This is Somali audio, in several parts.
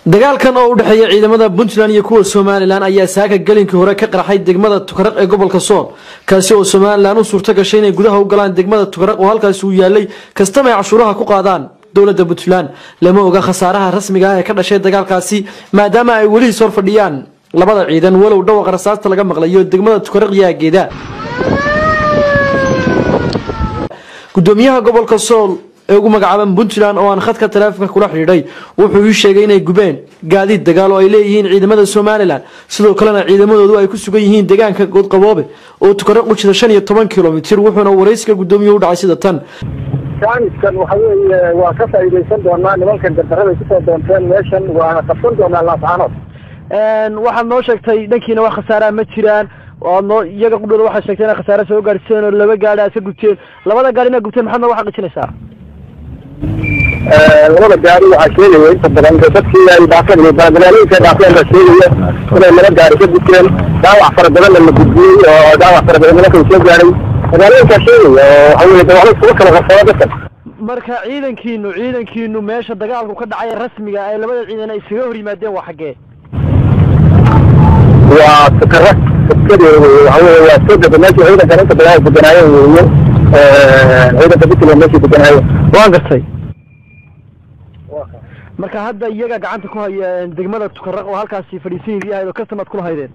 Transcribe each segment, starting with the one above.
dagaalkan oo u dhexeeya ciidamada puntland iyo kuwa somalilan ayaa saaka gelinkii hore ka qarxay degmada tukaraq ee gobolka sool kaasi oo somalilan u suurto gashay inay gudaha u galaan degmada tukaraq oo halkaasi uu yaalay kastama ay cashuuraha ku qaadaan dowladda puntland lama oga khasaaraha rasmiga ah ee ka dhashay dagaalkaasi maadaama ay weli hor fadhiyaan labada ciidan walow dhawaqa rasaasta laga maqlayo degmada tukaraq iyo aageeda gudoomiyaha gobolka sool ee ugu magacaaban puntland oo aan khadka taleefonka kula xidhiidhay wuxuu ii sheegay inay gubeen gaadiid dagaal oo ay leeyihiin ciidamada somalilan sidoo kalena ciidamadoodu ay ku sugan yihiin deegaanka goodqaboobe oo tukaraq u jida shan iyo toban kilomitir wuxuuna waraysiga gudoomiyuhu u dhacay sida tan jaaniskan waxa weeye waa ka faa'iidaysan doonaa nimankan gardarraday kusoo doonteen meeshan waana qabsan doonaa laascaanood waxaad noo sheegtay dhankiina wax khasaaraa ma jiraan noo iyaga qudhooda waxaad sheegtay inay khasaare soo gaarsiiseen oo laba gaari aad ka gubteen labada gaari inaad gubteen maxaad nooga xaqiijinaysaa labada gaari waxaa sheegaya inta badan dadkii ay dhaafeen magaalooyinka dhaafeen baa sheegaya inay laba gaari ka guteen dhaawac fara badanna la gudbiyey oo dhaawac fara badan nimankan soo gaaray magaalooyinkaa sheegaya oo waxa weye dawacdo iskuga kala qarsada dadkan marka ciidankiinu ciidankiinu meesha dagaalku ka dhacay rasmiga ay labada ciidan ay iskaga hor yimaadeen waa xaggee waa sakara sakadee wey waxa weye waa soo dega meesha ciidankan inta badan ay deganaayeen weeye ciidanka puntland meeshay deganaayeen waan gartay marka hadda iyaga gacanta ku haya degmada tukaraq oo halkaasi fadhiisan yahay oo kasamaad kula haydeen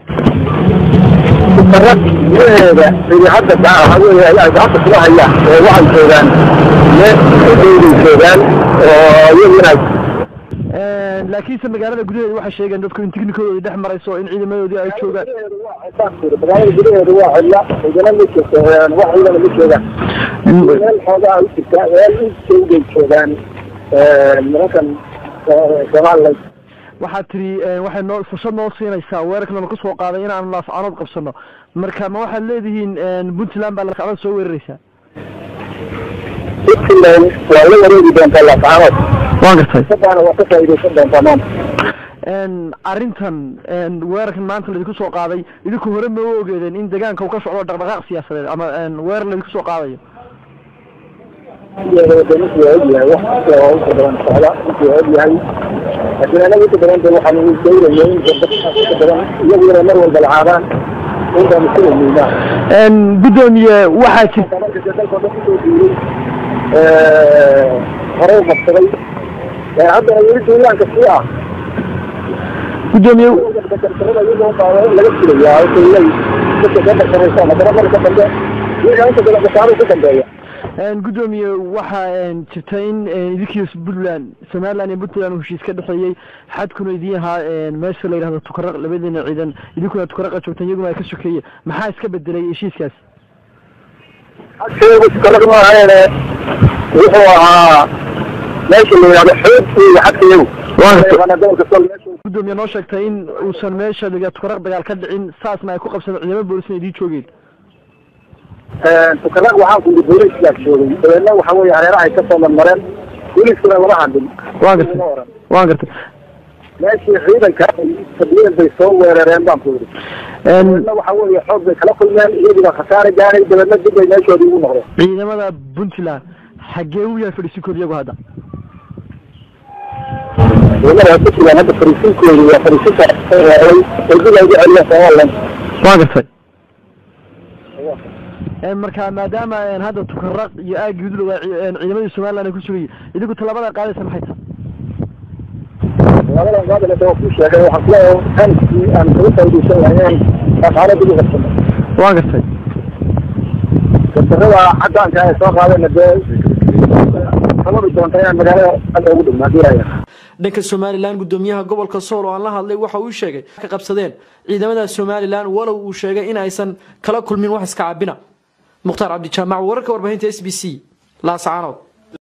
tukaraq gudaheeda ii hadda waxa weye ay gacanta kula hayaan oo waxay joogaan meel udhowday joogaan oo iyagu inay laakiinse magaalada gudaheeda waxay sheegeen dadku in tiknikadoodii dhex marayso in ciidamadoodii ay joogaan magaalada gudaheeda waa cidla ciidana ma jirto wax ciidana ma joogaan meel xoogaa u jirta meel u jowday joogaan nimankan somaliland waxaad tiri waxay noo fursad noo siinaysaa weerarkan lagu soo qaaday in aanu laascaanood qabsano marka ma waxaad leedihiin puntland baa laascaanood soo weeraraysaa puntland waa la wareegi doontaa laascaanood waan gartay sadaana waa ka faa'iidaysan doontaa maanta arrintan weerarkan maanta laydinku soo qaaday idinku hore ma u ogeedeen in deegaanka uu ka socdo dhaqdhaqaaq siyaasadeed ama weerar laydinku soo qaadayo ninkii waa ogyahay wax kasta oo inta badan socda ninkii waa ogyahay laakiin anaga inta badan de waxaan dayraya in dadka inta badan iyagu inay mar walba lacaadaan inbaanu ku weyneynaa gudoomiye waxaa jir marka de dalkao dhan kusoo duulay hore u qabsaday haddana weli duulaanka sii ah gudoomiye gardarrada iyadoo baa laga filayaa waxay leey dadka soo qarsanaysaan haddana marka dambe iyaga inta badan gasaaruu ku dambeeya gudoomiye waxaa jirta in idinkiiyo puntland somaliland iyo puntland uu heshiis ka dhexeeyey xadkuna idin ahaa meesha la yidhahdo tukaraq labadiina ciidan idinkuna tukaraqa joogtaan iyaguna ay ka sokeeye maxaa iska bedelay heshiiskaas xadkeedu tukaraq ma ahaene wuxuu ahaa meesha la yidhahdo xoog iyo xadkeedu gobolka sol meesha gudoomiye noo sheegtay in uusan meesha la tukaraq dagaal ka dhicin saasna ay ku qabsadeen ciidamo boolisna idiin joogeen tukaraq waxaan ku booliiskaa joogay dabeedna waxa weye hareerahay ka soo marmareen booliiskuna lama hadlin waan gartay waan gartay meeshii ciidanka fadhiyeen bay soo weerareen baan ku yidhi dabeedna waxa weye xoog bay kala kulmeen iyaguna khasaare gaaray dabeedna dib bay meeshoodii ugu noqdeen ciidamada puntland xaggee u yahay fadhiisinkooda iyagu hadda ciidamada puntland hadda fariisinkoodu waa fariisinka weeraray ay dib ay ugu celiyeen somaliland waan gartay marka maadaama hadda tukaraq iyo aagii udlow ciidamadii somaliland ay ku sugayay idinku tallaabada qaadaysa maxay tahay labadan qaadana waa kuu sheegay waxaan kuleeyahay hanskii aan kaga faa'iidaysan lahayn dhaqaale dib u qabsano waan gartay gardarrada caddaanka ay soo qaadeenna dee sababi doonta inaan magaalada hadda ugu dhigno haddii laaya dhanka somalilan gudoomiyaha gobolka sool oo aan la hadlay waxa uu sheegay ka qabsadeen ciidamada somalilan walow uu sheegay in aysan kala kulmin wax iska cabina mukhtaar cabdijaamac wararka warbaahinta s b c laascaanood